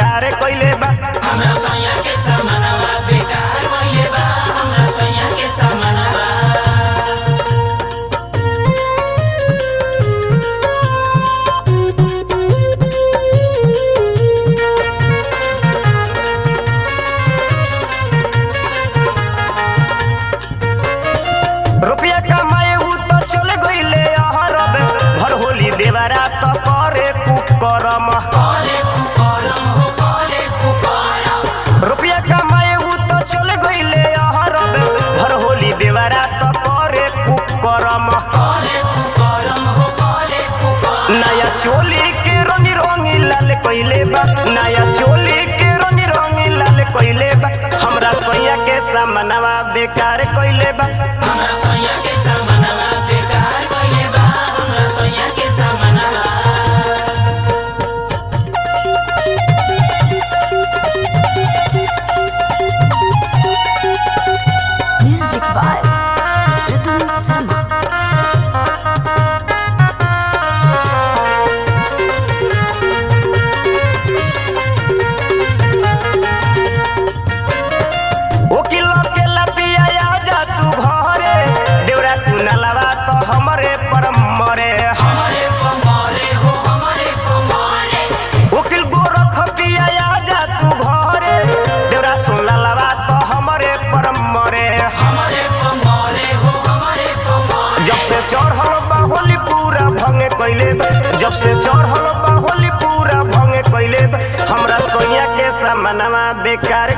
बेकार कइले बा हमरा सैया के समानवा बेकार भइले बा हमरा सैया के समानवा रुपया कमाए उ तो चल गइले अहरब भर होली देवरा तो करे कुकरम करे कुकरम हो करे कुकरम रुपया कमाए उ तो चल गइले अहरब भर होली देवरा तो करे कुकरम करे कुकरम हो करे कुकरम नया चोली के रंगी रंगी लाल कइले बा नया चोली के रंगी रंगी लाल कइले बा हमरा सैया के सामनवा बेकार कइले बा हमरा सैया के समानवा बेकार भइले बा हमरा सैया के समानवा Music by Rhythm Sama. ओकिल के लपिया जा तू घरे देवरा कुनलवा तो हमरे पर मरे हमारे पमारे हो हमारे पमारे ओकिल गोरख पिया जा तू घरे देवरा सुनलवा तो हमरे पर मरे हमारे पमारे हो हमारे पमारे जब से चढ़ल बा होली पूरा भंगे कइले बा जब से चढ़ल बा होली पूरा भंगे कइले बा हमरा सोया के सामनवा बेकार